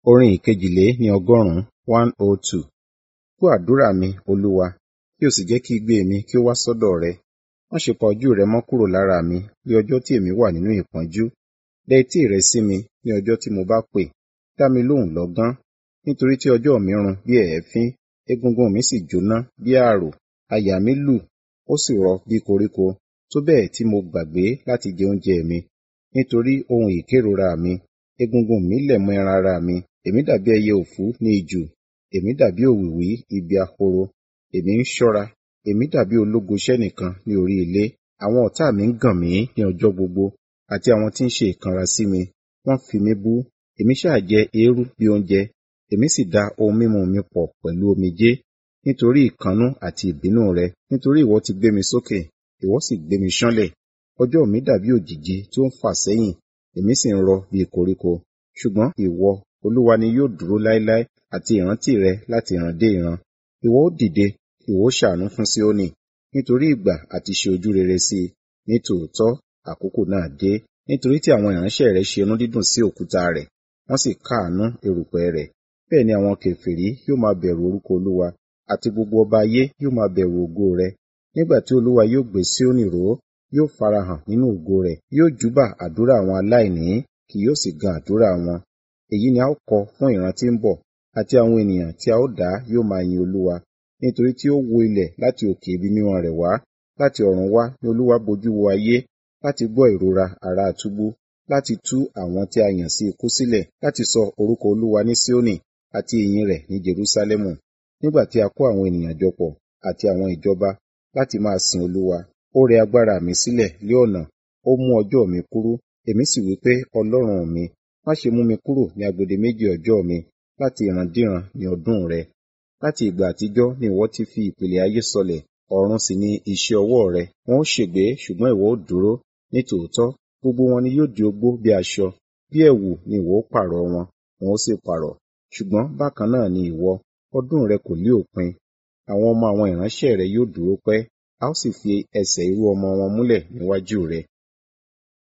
Orin ìkejìlé ní ọgọ́rùn-ún one oh two. Gbọ́ àdúrà mi, Olúwa, kí o sì jẹ́ kí igbe mi kí ó wá sọ́dọ̀ rẹ. Má ṣe pa ojú rẹ mọ́ kúrò lára mi ní ọjọ́ tí èmi wà nínú ìpọ́njú. Dẹ etí rẹ sí mi ní ọjọ́ tí mo bá pè. Dá mi lóhùn lọ́gán, nítorí tí ọjọ́ mi run bí èéfín, egungun mi sì jóná bí ààrò. Àyà mi lù, ó sì rọ bí koríko, tó bẹ́ẹ̀ tí mo gbàgbé láti jẹ oúnjẹ mi. Nítorí ohun ìkérora mi, egungun mi lẹ̀ mọ́ ẹran ara mi. Èmi dàbí ẹyẹ òfú ní ijù, èmi dàbí òwìwí ibi ahoro. Èmi ń ṣọ́ra, èmi dàbí ológo ṣẹ́nìkan ní orí ilé. Àwọn ọ̀tá mi ń gàn mí ní ọjọ́ gbogbo, àti àwọn tí ń ṣe ìkanra sí mi. Wọ́n fi mí bú, èmi sá jẹ eérú bí oúnjẹ, èmi sì da ohun mímu mi pọ̀ pẹ̀lú omijé. Nítorí ìkannú àti ìbínú rẹ, nítorí ìwọ ti gbé mi sókè, ìwọ sì gbé mi ṣánlẹ̀. Ọjọ́ mi dàbí òjìji tí ó ń fà sẹ́yìn, èmi sì ń rọ bí koríko. Ṣùgbọ́n ìwọ, Olúwa ni yóò dúró láéláé, àti ìrántí rẹ láti ìran dé ìran. Ìwọ ó dìde, ìwọ ó ṣàánú fún Síónì, nítorí ìgbà àti ṣe ojú rere sí i. Ní tòótọ́, àkókò náà dé, nítorí tí àwọn ìránṣẹ́ rẹ̀ ṣe inú dídùn sí òkúta rẹ̀, wọ́n sì káàánú erùpẹ̀ rẹ̀. Bẹ́ẹ̀ ni àwọn kèfèrí yóò máa bẹ̀rù orúkọ Olúwa, àti gbogbo ọba ayé yóò máa bẹ̀rù ògo rẹ̀. Nígbà tí Olúwa yóò gbé Síónì ró, yóò farahàn nínú ògo rẹ̀, yóò júbà àdúrà àwọn aláìní, kì yóò sì gan àdúrà wọn. Èyí ni a ó kọ fún ìran tí ń bọ̀, àti àwọn ènìyàn tí a ó dá yóò máa yin Olúwa, nítorí tí ó wó ilẹ̀ láti òkè ibi mímọ́ rẹ̀ wá. Láti ọ̀run wá ni Olúwa bojú wo ayé, láti gbọ́ ìrora ará túbú, láti tú àwọn tí a yàn sí ikú sílẹ̀, láti sọ orúkọ Olúwa ní Síónì, àti ìyìn rẹ̀ ní Jerúsálẹ́mù. Nígbà tí a kó àwọn ènìyàn jọ pọ̀, àti àwọn ìjọba, láti máa sin Olúwa, ó rẹ agbára mi sílẹ̀ lé ọ̀nà, ó mú ọjọ́ mi kúrú. Èmi sì wí pé, Ọlọ́run mi, má ṣe mú mi kúrò ní agbedeméjì ọjọ́ mi, láti ìrandíran ní ọdún rẹ. Láti ìgbà àtijọ́ ni ìwọ ti fi ìpìlẹ̀ ayé sọlẹ̀, ọ̀run sì ni iṣẹ́ ọwọ́ rẹ. Wọn ó ṣègbé, ṣùgbọ́n ìwọ ó dúró. Ní tòótọ́, gbogbo wọn ni yóò di ogbó bí aṣọ, bí ẹ̀wù ni ìwọ ó pààrọ̀ wọn, wọn ó sì pààrọ̀. Ṣùgbọ́n bákan náà ni ìwọ, ọdún rẹ kò ní òpin. Àwọn ọmọ àwọn ìránṣẹ́ rẹ yóò dúró pẹ́, a ó sì fi ẹsẹ̀ irú ọmọ wọn múlẹ̀ níwájú rẹ.